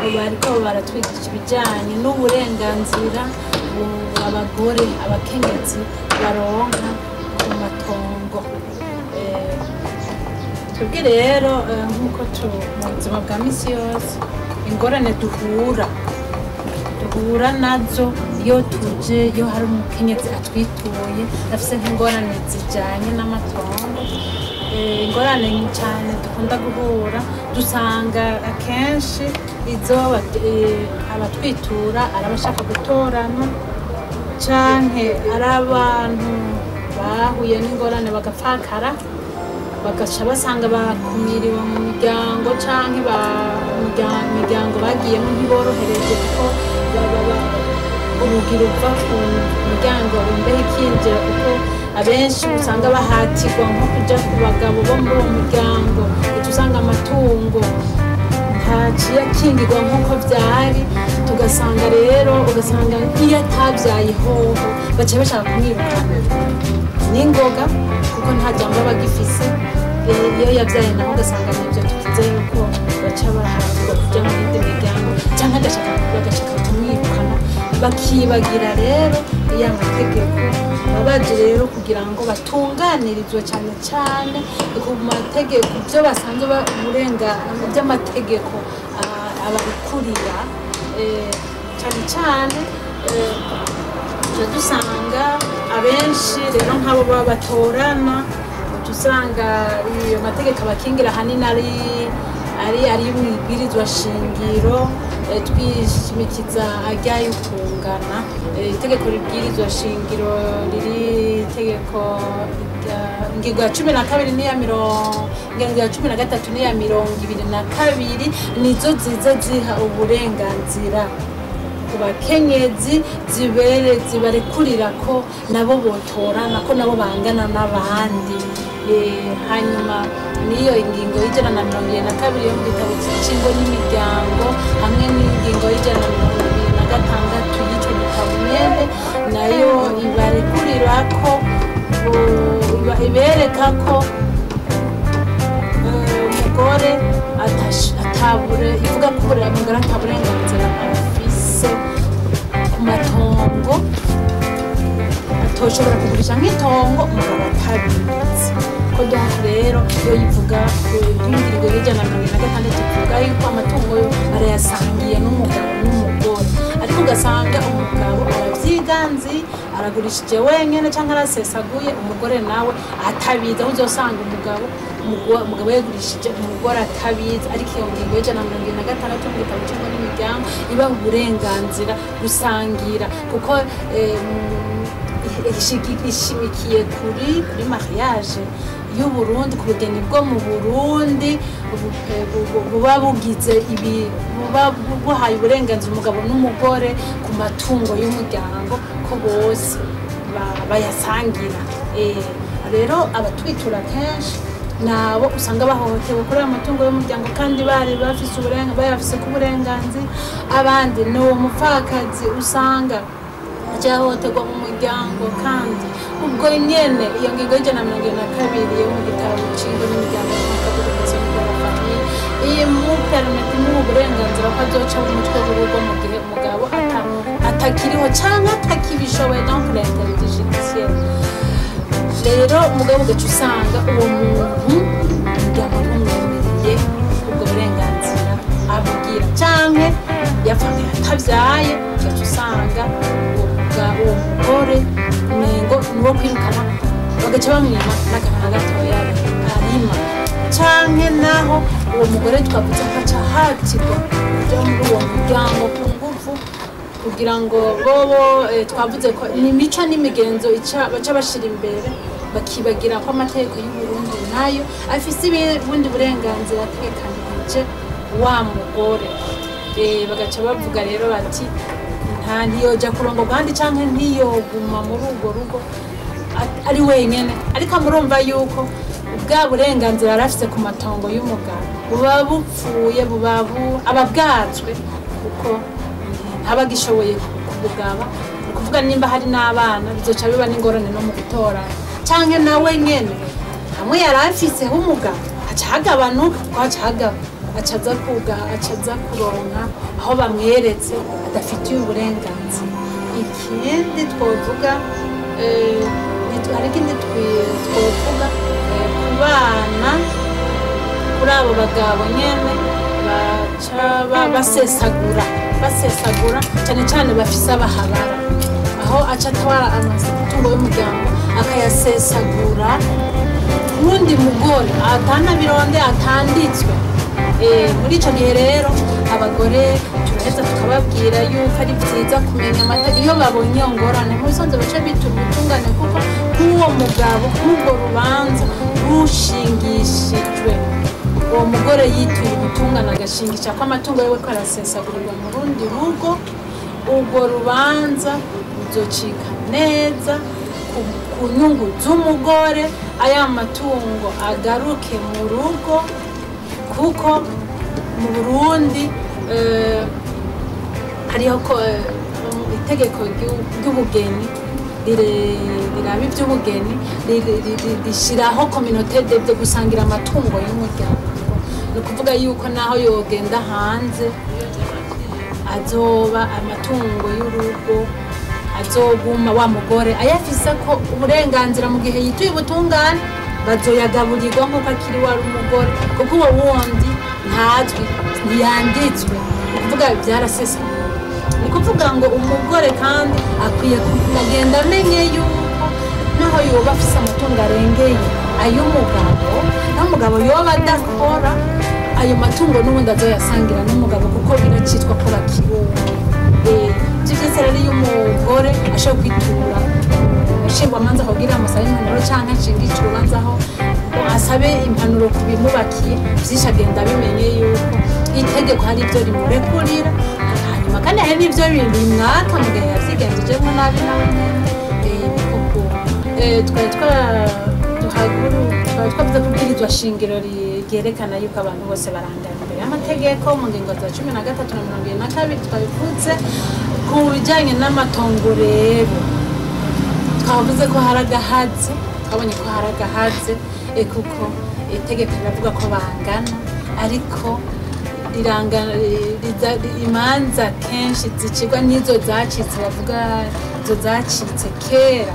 bariko baratwigisha ibijyanye n'uburenganzira bu- abagore abakenyezi baronka ku matongo Eh, twebwe rero eh, nk'uko tu- mu buzima bwa misi yose ingorane duhura duhura nazo iyo tuje iyo hari umukenyezi atwituye afise nk'ingorane zijanye n'amatongo Eh, ingorane cyane dukunda guhura dusanga akenshi izo bat- eh, abatwitura ari abashaka gutorana canke ari abantu bahuye n'ingorane bagapfakara bagaca basanga bakumiriwe mu miryango canke ba- imirya- imiryango bagiyemo ntiborohereje kuko baba ba- urugi ruva ku muryango imbeho ikinjira kuko abenshi usanga bahatirwa nko kuja ku bagabo bo muri uwo muryango uca usanga amatungo ntaciye akingirwa nk'uko vyari tugasanga rero ugasanga iyo atabyaye hoho baca bashaka kumwirukana n'ingoga kuko nta jambo aba agifise Eh, iyo yabyaye naho ugasanga nibyo tuvuze yuko baca bahabwa kuja mu yindi miryango cyangwa agashaka bagashaka kumwirukana bakibagira rero iyo amategeko baba baje rero kugira ngo batunganirizwe cyane cyane ku mategeko ibyo basanzwe ba- uburenga by'amategeko ah, ababikurira eh, cyane cyane eh, tuba dusanga abenshi rero nk'abo baba batorana uca usanga iyo mategeko abakingira ahanini ari ari ari mu ibwirizwa shingiro eh, twishimikiza ajyayo kungana Eh, itegeko ribwirizwa shingiro riri itegeko rya- ingingo ya cumi na kabiri n'iya mirongo ingingo ya cumi na gatatu n'iya mirongo ibiri na kabiri nizo ziza ziha uburenganzira ku bakenyezi zibere zibarekurira ko nabo botorana ko nabo bangana n'abandi Eh, hanyuma n'iyo ingingo y'ijana na mirongo irindwi na kabiri yo mu gitabo cy'ingo n'imiryango hamwe n'ingingo y'ijana na mirongo ibiri na gatandatu y'icyo gitabo nyene nayo ibarekurira ko uh, iba- ibereka ko eh, umugore atash- atabure ivuga ko buriya umugore ataburenganzira afise ku matongo atoshobora kugurisha nk'itongo umugabo atabizi ko donc rero iyo yivuga ingingo y'ijana na mirongo ine na gatandatu ivuga yuko amatungo yo arayasangiye n'umugabo n'umugore ariko ugasanga umugabo arabyiganzi aragurishije wenyine cyangwa arasesaguye umugore nawe atabizi aho uzosanga umugabo umugo- umugabo yagurishije umugore atabizi ariko iyo ngingo y'ijana na mirongo ine na gatandatu mu gitabo cyangwa n'imiryango iba uburenganzira gusangira kuko eh, ishigi- ishimikiye kuri kuri mariage y'uburundi ku bugeni bwo mu burundi bu- bu- bu- buba bugize ibi buba bu- buhaye uburenganzira umugabo n'umugore ku matungo y'umuryango ko bose ba- bayasangira Eh, rero abatwitura kenshi nabo usanga bahohotewe kuri ayo matungo y'umuryango kandi bari bafise uburenga bayafise ku burenganzira abandi ni uwo mupfakazi usanga cyahohoterwa mu muryango kandi ubwo nyene iyo ngingo y'ijana na mirongo ine na kabiri yo mu gitabo nshingo n'imiryango y'amakaburimbo y'abafamiye iyi muperimeti imuha uburenganzira ko azoca mu mutwe w'urugo mu gihe umugabo ata- atakiriho cyangwa atakibishoboye donc l'interité judiciaire rero umugabo ugaca usanga uwo muntu umuryango ntumwemereye ubwo burenganzira abubwira canke yapfanye atabyaye ugaca usanga uwo muga- uwo mugore nengo niwo kwirukana bagaca bamwima n'akantu na gatoya arima canke naho uwo mugore twavuze ko aca ahatirwa kuja muri uwo muryango ku nguvu kugira ngo bobo eh, twavuze ko ni imico n'imigenzo ica- baca bashira imbere bakibagira ko amategeko y'uburundi nayo afise ibi- ubundi burenganzira ategekanirije wa mugore Eh, bagaca bavuga rero bati nta ntiyoja kurongorwa ahandi canke ntiyoguma muri urwo rugo a- ari wenyene ariko murumva yuko bwa burenganzira yari afise ku matongo y'umugabo buba bupfuye buba bu- aba bwazwe kuko ntaba agishoboye kubugaba ni ukuvuga nimba hari n'abana bizoca biba n'ingorane no mu gutorana canke nawe nyene hamwe yari afiseho umugabo haca hagabanuka ko haca hagaba acaza kuga acaza kuronka aho bamweretse adafitiye uburenganzira ikindi twovuga eh, nit- hari ikindi twi- twovuga eh, ku bana kuri abo bagabo nyene baca ba- basesagura basesagura cyane cyane bafise abahabara aho aca atwara amatungo y'umuryango akayasesagura wundi mugore atanabironde atanditswe Eh, muri icyo gihe rero abagore turaheza tukababwira yuko ari byiza kumenya amategeko iyo babonye iyo ngorane mu bisanzwe baca bitura ubutungane kuko nk'uwo mugabo nk'urwo rubanza rushingishijwe uwo mugore yituye ubutungane agashingisha ko amatungo yiwe ko arasesagurirwa mu rundi rugo urwo rubanza ruzocika neza ku- ku nyungu z'umugore aya matungo agaruke mu rugo kuko mu burundi eh, hariho ko eh, itegeko ry'u- ry'ubugeni rire- riraba iby'ubugeni ri- ri- ri- rishyiraho kominote de de gusangira amatungo y'umuryango ni ukuvuga yuko naho yogenda hanze azoba amatungo y'urugo azoguma wa mugore ayafise ko uburenganzira mu gihe yituye ubutungane bazoyagaburirwa nk'uko akiri wari umugore kuko uwo wundi ntazwi ntiyanditswe ni ukuvuga byarasesa ni ukuvuga ngo umugore kandi akwiye kugenda amenye yuko naho yoba afise amatungo arengeye ay'umugabo naho umugabo yoba adakora ayo matungo n'ubundi azoyasangira n'umugabo kuko biracitwa ko bakiwuwe ibyo byose rero iyo umugore ashobora kwitura nshingwamanza akabwira amusabe impanuro cyangwa nshingisha urubanza aho ngo asabe impanuro ku bimubakiye byinshi agenda abimenye yuko itegeko hari ibyo rimurekurira hanyuma kandi hari n'ibyo bimwaka mu gihe yabyigenzejemo nabi nawe nyine Eh, niko ku Eh, twari twaduhaguru twari twavuze ko ibwirizwa shingiro ri- ryerekana yuko abantu bose barangana imbere y'amategeko mu ngingo za cumi na gatatu na mirongo irindwi na kabiri twabivuze ku bijyanye n'amatongo rero twavuze ko hari agahaze twabonye ko hari agahaze eh, kuko itegeko riravuga ko bangana ariko rirangana riza- imanza kenshi zicirwa n'izo zacitse bavuga izo zacitse kera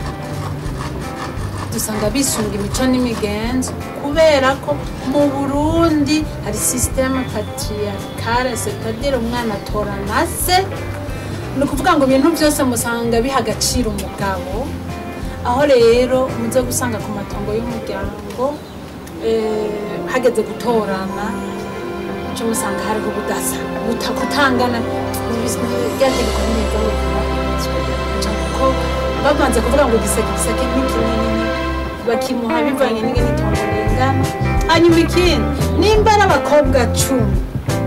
dusanga bisunga imico n'imigenzo kubera ko mu burundi hari sisiteme patriarcale setadire umwana atora na se ni ukuvuga ngo ibintu byose musanga biha agaciro umugabo aho rero muze gusanga ku matongo y'umuryango eh, hageze gutorana cyo musanga hariho ubudasa buta- kutangana ryategeko neza kuko babanza kuvuga ngo igiseke igiseke ni kinini bakimuha bivanye n'ingene itongo ringana hanyuma ikindi nimba ari abakobwa cumi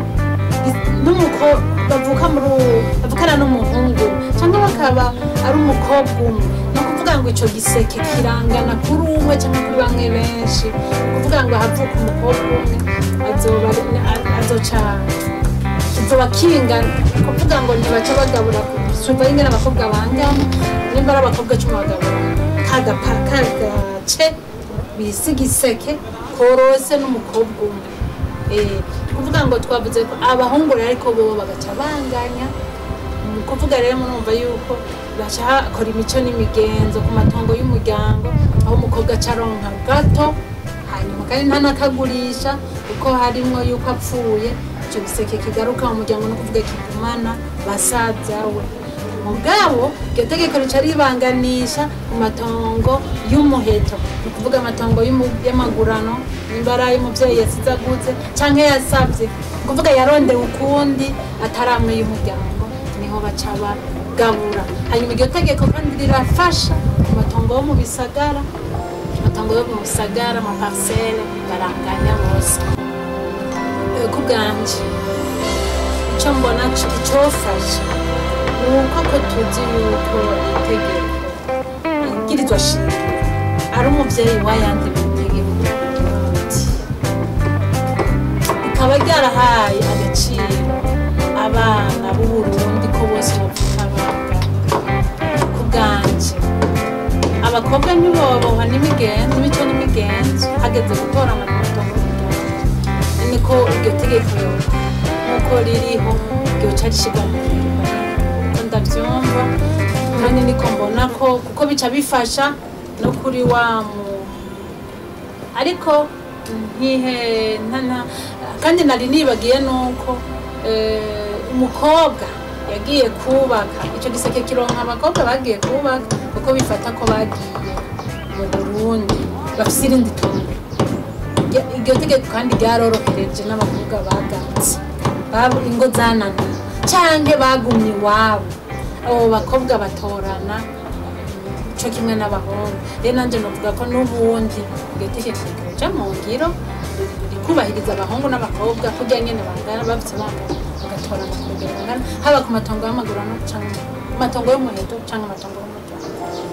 n'umukobwa bavuka muri uwo bavukana n'umuhungu cyangwa bakaba ari umukobwa umwe ni ukuvuga ngo icyo giseke kirangana kuri umwe cyangwa kuri bamwe benshi ni ukuvuga ngo havuka umukobwa umwe azoba azoca kizoba kingana ni ukuvuga ngo ntibaca bagabura suva ingana abakobwa bangana nimba ari abakobwa cumi bagabura kagapa kagace bise igiseke korose n'umukobwa umwe Eh, kuvuga ngo twavuze ko abahungu rero ariko bo bagaca banganya ni ukuvuga rero murumva yuko baca hakora imico n'imigenzo ku matongo y'umuryango aho umukobwa aca aronka gato hanyuma kandi ntanakagurisha kuko harimo yuko apfuye icyo giseke kigaruka mu muryango no kuvuga kigumana basaza we mugabo iryo tegeko rica ribanganisha ku matongo y'umuheto ni ukuvuga amatongo y'umu- y'amagurano nimba ari ay'umubyeyi yasize aguze cyangwa yasabye ni ukuvuga yarondewe ukundi atari amwe y'umuryango niho baca bagabura hanyuma iryo tegeko kandi rirafasha ku matongo yo mu bisagara amatongo yo mu bisagara amaparisele baranganya bose Eh, ku bwanje icyo mbona c- icyofasha ni uko ko tuzi yuko itegeko ibwirizwa shingiro ari umubyeyi w'ayandi mategeko y'uburundi rikaba ryarahaye agaciro abana b'uburundi ko bose bavuka bangana ku bwanje abakobwa ntiboboha n'imigenzo imico n'imigenzo hageze gutora amatongo y'umuryango ni canke ko iryo tegeko nk'uko ririho ryoca rishirwa mu ngiro uko ndavyumva kandi niko mbona ko kuko bica bifasha no kuri wa mu ariko nkihe ntana kandi nari nibagiye nuko eh, umukobwa yagiye kubaka icyo giseke kironka abakobwa bagiye kubaka kuko bifata ko bagiye mu burundi bafise irindi tungo Iryo- iryo tegeko kandi ryarorohereje n'abakobwa bagatse Bab- ingo zananiye canke bagumye iwabo abo bakobwa batorana co kimwe n'abahungu rero nanje novuga ko n'ubundi iryo tegeko ryoja mu ngiro rikubahiriza abahungu n'abakobwa kurya nyene bangana bafise abana bagatorana ku rugero rungana haba ku matongo y'amagurano canke ku matongo y'umuheto canke amatongo y'umuryango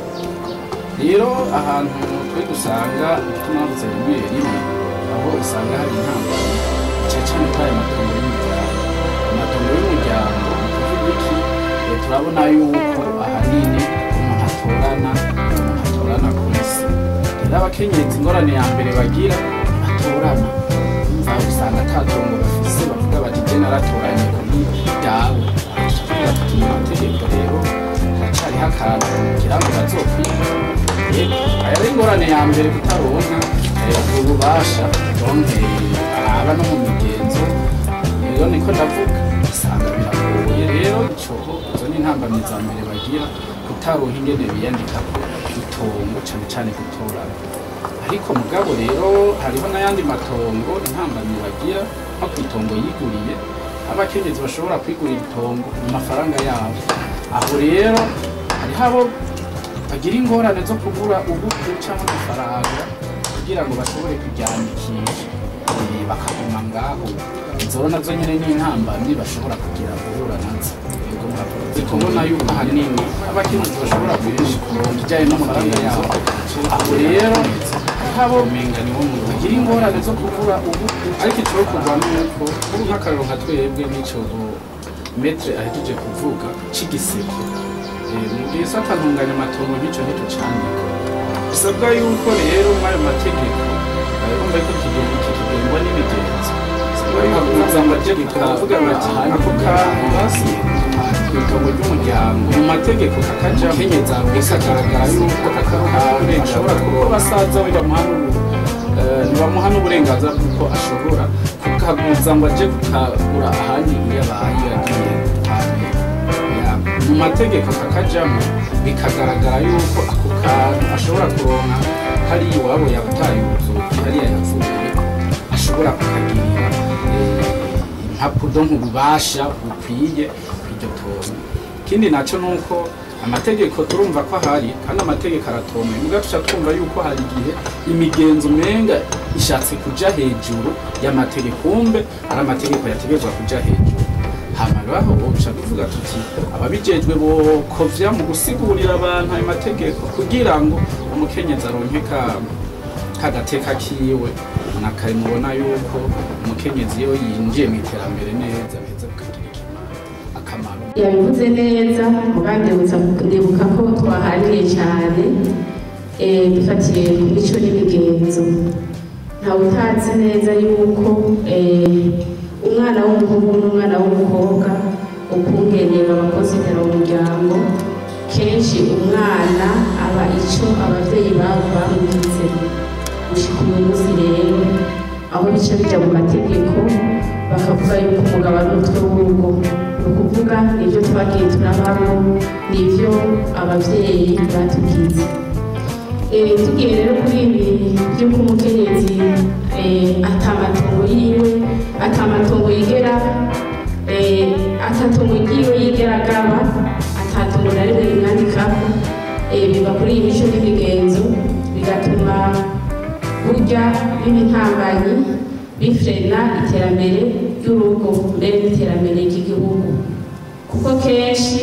rero ahantu twe dusanga tunavuze rimwe rimwe aho usanga hari intambara cyane cyane kuri aya matongo y'umuryango amatongo y'umuryango ni kuvuga iki Eh, turabona yuko ahanini umuntu atorana umuntu atorana ku isi rero abakenyezi ingorane ya mbere bagira batorana umva usanga ata tongo bafise bavuga bati je naratoranye kuri dawe tuvuga tuti mu mategeko rero haracariho akantu kugira ngo bazokwiga Yego, aya ari ingorane ya mbere kutaronka eh, ubwo bubasha donke araba no mu migenzo rero niko ndavuga usanga biragoye rero ico izo ni intambamyi za mbere bagira kutaronka ingene biyandika ku itongo cane cane gutorana ariko mugabo rero hariho n'ayandi matongo intambamyi bagira nko ku itongo yiguriye abakenyezi bashobora kwigurira itongo mu mafaranga yabo aho rero hariho abo bagira ingorane zo kugura ubuku cyangwa amafaranga kugira ngo bashobore kuryandikisha eh, bakaguma ngaho izo nazo nyine ni intambamyi bashobora kugira guhura nazo Yego, murakoze. kubona yuko ahanini abakenyezi bashobora kurisha kuronka ijyanye n'amafaranga yabo aho rero habo bagira ingorane zo kugura ubuku ariko icokorwa nuko ubu nk'akarero nka twebwe n'ico metre ahejeje kuvuga c'igiseke Eh, mu gihe se atantunganya amatongo nk'icyo ntitucandika bisabwa yuko rero muri ayo mategeko urumva ko ikigengo iki kigengwa n'imigenzo bisabwa yuko kuza amategeko aravuga bati ako kantu basi ku itongo ry'umuryango mu mategeko kakaja kenyeza bikagaragara yuko ako kantu gashobora kuba basaza we bamuha n'ubu- eh, ntibamuha n'uburenganzira bw'uko ashobora kukaguza ngo aje kukagura ahandi iyo abaye yagiye hantu yabo mu mategeko kakajamo bikagaragara yuko ako kantu ashobora kuronka hariya iwabo yabutaye ubuzuki hariya yavuye ashobora kukagirira eh, impapuro nk'ububasha bukwiye kw'iryo tongo ikindi naco ni uko amategeko turumva ko ahari kandi amategeko aratomeye muga tuca twumva yuko hari igihe imigenzo umenga ishatse kuja hejuru y'amategeko kumbe ari amategeko yategetswe kuja hejuru hama baho boca tuvuga tuti ababijejwe bokovya mu gusigurira abantu ayo mategeko kugira ngo umukenyezi aronke ka kagateka kiwe nakare mubona yuko umukenyezi iyo yinjiye mu iterambere neza biheza bikagira ikimaro akamaro yabivuze neza mugandi ndibuka ko twahariye cyane eh, dufatiye ku mico n'imigenzo ntawe utazi neza yuko eh, umwana w'umuhungu n'umwana w'umukobwa ukungene babakozitera mu muryango kenshi umwana aba ico abavyeyi babo bamwize gushika uyu munsi rero aho bica bija mu mategeko bakavuga yuko umugabo ari umutwe w'urugo ni ukuvuga nibyo twagiye turabamo nibyo abavyeyi batubwize Eh, tugiye rero kuri ibi by'uko umukenyezi eh, atamatongo yiwe atamatongo yigera eh, atatongo ryiwe yigera agaba atatongo na rimwe rimwandikaho eh, biva kuri iyi mico n'imigenzo bigatuma burya biba intambanyi bifrena iterambere ry'urugo mbere n'iterambere ry'igihugu kuko kenshi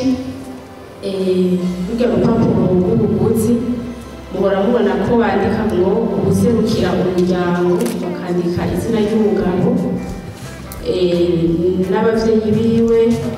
eh, burya rupapuro rw'ubuguzi muhora mubona ko bandika ngo ubuserukira umuryango bakandika izina ry'umugabo eh, n'abavyeyi biwe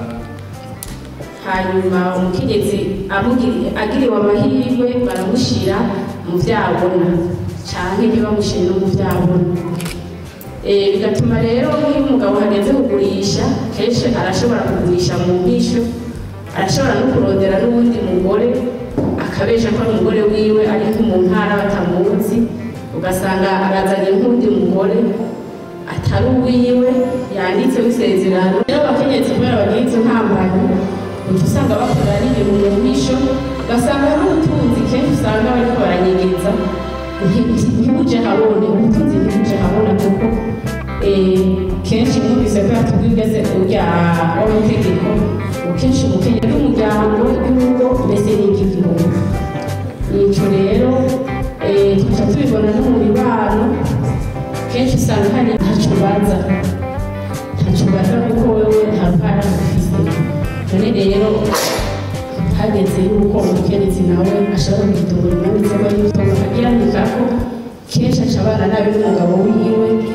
hanyuma umukenyezi amugiri- agiriwe amahirwe baramushira mu vyabona canke ntibamushire no mu vyabona Eh, bigatuma rero nk'iyo umugabo hageze kugurisha kenshi arashobora kugurisha mu bwishyu arashobora no kurondera n'uwundi mugore akabesha ko ari umugore wiwe ari nko mu ntara batamuzi ugasanga arazanye nk'undi mugore atari uwiwe yanditseho isezerano rero abakenyezi kubera bagira izo ntambara uca usanga bakora n'ibintu mu bwisho ugasanga n'ubutunzi kenshi usanga bariko baranyegeza nti- ntibuje habone ubutunzi ntibuje habona kuko eh, kenshi mwumvise ko yatubwigeze urya w'amategeko kenshi umukenyezi w'umuryango w'igihugu mbese n'iby'igihugu nico rero eh, tuca tubibona no mu mibano kenshi usanga hari ntaco ubaza ntaco ubaza kuko wewe nta ruhara ufise none rero hageze yuko umukenyezi nawe ashobora kwitungura umwanditsi we y'itongo akaryandikako kenshi aca abana nabi n'umugabo wiwe